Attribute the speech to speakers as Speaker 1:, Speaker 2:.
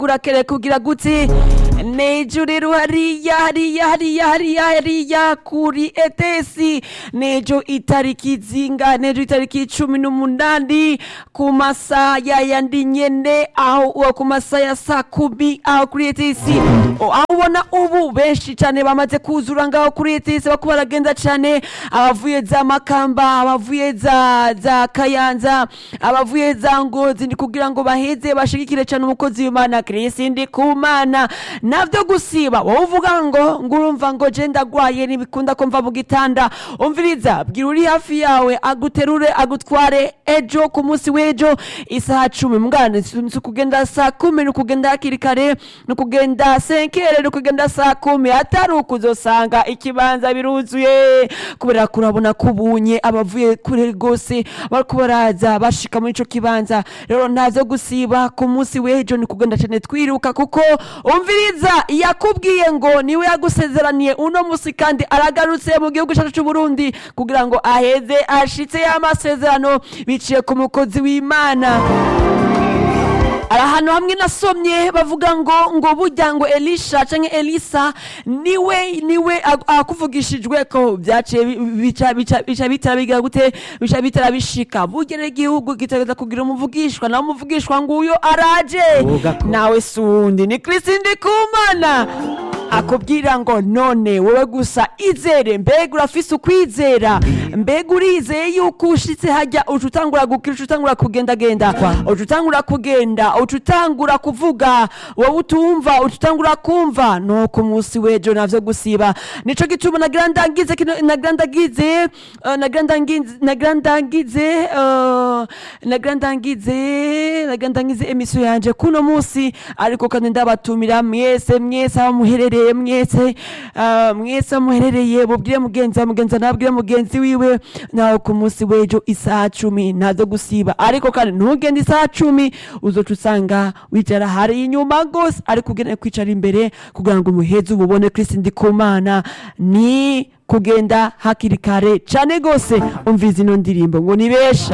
Speaker 1: kurakere kugira gute nejo rero hariya hariya hariya hariya hariya kuri etesi nejo itariki zinga nejo itariki cumi n'umunani ku masaha yayandi nyene aho uwo ku masaha ya saa kumi aho kuri etesi O, aho ubona ubu benshi cane bamaze kuzura ngaho kuri etesi bako baragenda cane abavuye za makamba abavuye za za kayanza abavuye za ngozi ni kugira ngo baheze bashigikire cane umukozi w'imana kirisi ndi kumana navyo gusiba wowe uvuga ngo ngo urumva ngo je ndagwaye ntibikunda ko mva mu gitanda umviriza bwira uri hafi yawe aguterure agutware ejo ku munsi w'ejo isaha cumi mwana si ukugenda saa kumi ni ukugenda hakiri kare ni ukugenda senkere ni ukugenda saa kumi atari ukuzosanga ikibanza biruzuye kubera ko urabona ko ubunye abavuye kure rwose bariko baraza bashika muri ico kibanza rero ntazo gusiba ku munsi w'ejo ni kugenda cane twiruka kuko umviriza yakubwiye ngo niwe yagusezeraniye uno musi kandi aragarutse mu gihugu cacu c'uburundi kugira ngo aheze ashitse y'amasezerano biciye ku mukozi w'imana hari ahantu hamwe nasomye bavuga ngo ngo burya ngo elisha canke elisa niwe niwe ag- akuvugishijwe ko vyaciye bi- bica bica bica bitara bigira gute bica bitara bishika burya rero igihugu gitegereza kugira umuvugishwa nawe umuvugishwa nguyo araje
Speaker 2: Vuga ko.
Speaker 1: nawe sundi ni kristi ndikumana akubwira ngo none wowe gusa izere mbega urafise ukwizera mbega urizeye yuko ushitse hajya uca utangura gukira uca utangura kugendagenda uca utangura kugenda uca utangura kuvuga wowe utumva uca utangura kumva no ku munsi w'ejo navyo gusiba nico gituma nagira ndangize kino- nagira ndagize eh, nagira ndangize nagira ndangize eh, nagira ndangize nagira ndangize emisiyo yanje kuno munsi ariko kandi ndabatumira mwese mwese aho muherereye mwese ah, mwese aho muherereye mubwire mugenzi wa mugenzi nabwire mugenzi wiwe nawe ku munsi w'ejo isaha cumi ntazo gusiba ariko kandi ntugende isaha cumi uzoca usanga wicara hari inyuma gose ariko ugenewe kwicara imbere kugira ngo umuhezi ububone kristi ndikumana ni kugenda hakiri kare cane gose umviza ino ndirimbo ngo nibesha